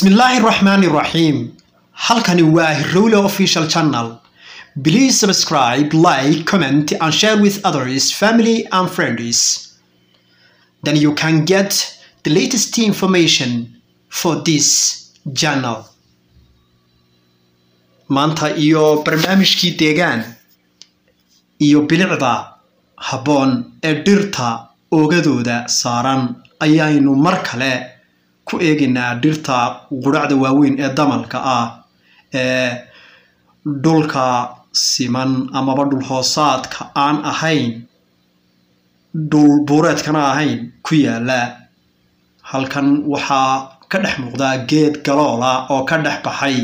bismillaahi raxmaani raxiim halkani waa hirowle official channel please subscribe like comment and share with others family and friends then you can get the latest information for this channel maanta iyo barnaamijkii deegaan iyo bilicda habboon ee dhirta oogadooda saaran ayaynu mar kale ku eegaynaa dhirta qudhacda waaweyn ee damalka ah ee dhulka siman amaba dhul hoosaadka aan ahayn dhul buureedkana ahayn ku yaala halkan waxaa ka dhex muuqdaa geed galoola oo ka dhex baxay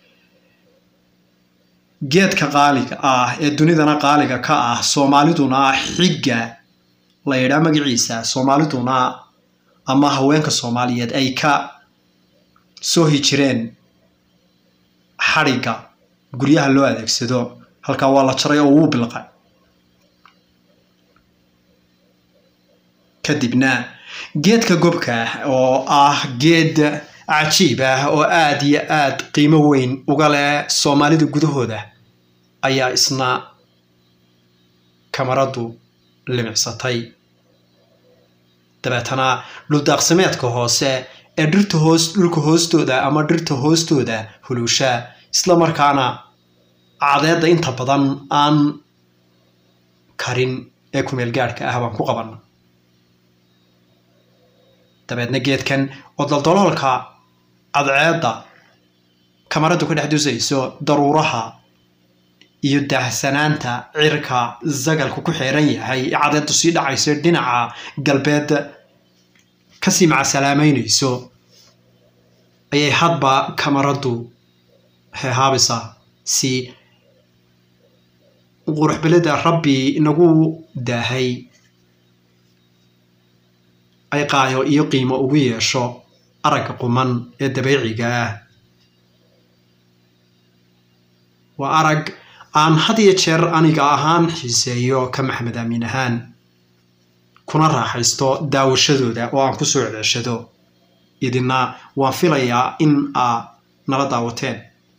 geedka qaaliga ah ee dunidana qaaliga ka ah soomaaliduna xigga la yidhaa magaciisa soomaaliduna ama haweenka soomaaliyeed ay ka soo hijireen xadhigga guryaha loo adeegsado halkaa waa la jaray oo wuu bilqay kadibna geedka gobka oo ah geed cajiib ah oo aad iyo aad qiimo weyn uga leh soomaalida gudahooda ayaa isna kamaradu limicsatay dabeetana dhuldaaqsimeedka hoose ee dhirta hoos dhulka hoostooda ama dhirta hoostooda hulusha isla markaana cadeedda inta badan aan karin ee kumeel gaadhka ah baan ku qabanna dabeedna geedkan oo daldaloolka cadceedda kamaradu ka dhex dusayso daruuraha iyo daahsanaanta cirka zagalku ku xeeran yahay ee cadeeddu sii dhacayso dhinaca galbeed kasii macasalaameynayso ayay hadba kamaradu heehaabaysaa si quruxbelida rabbi inagu daahay ay qaayo iyo qiimo ugu yeesho aragga quman ee dabeeciga ah waa arag aan had iyo jeer aniga ahaan xiiseeyo ka maxamed aamin ahaan kuna raaxaysto daawashadooda oo aan ku soo ceeshado idina waan filayaa in aa nala daawateen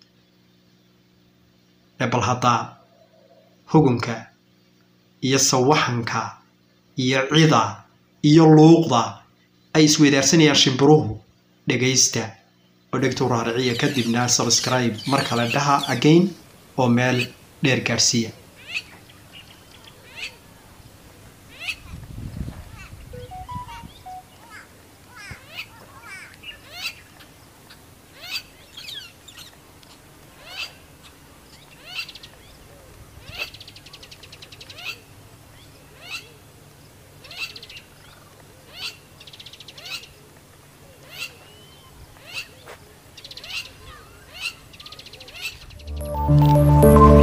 ee bal haddaa hugunka iyo sawaxanka iyo cida iyo luuqda ay isweydaarsanayaan shimbiruhu dhegaysta oo dhegtu raariciya kadibna subscribe mar kale dhaha again oo meel dheer gaadhsiiya thank you